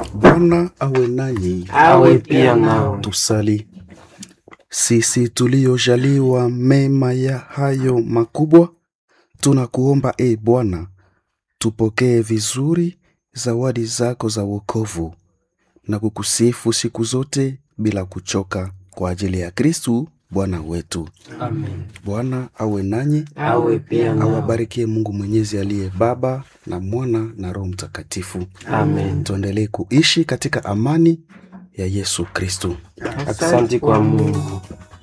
Bwana awe nanyi. awe pia nawe. Tusali. Sisi tuliojaliwa mema ya hayo makubwa, tunakuomba e Bwana, tupokee vizuri zawadi zako za wokovu na kukusifu siku zote bila kuchoka, kwa ajili ya Kristu Bwana wetu. Amen. Bwana awe nanyi, Awe pia nawe. awabarikie Mungu Mwenyezi aliye Baba na Mwana na Roho Mtakatifu. Amen. Tuendelee kuishi katika amani ya Yesu Kristu. Asante kwa Mungu.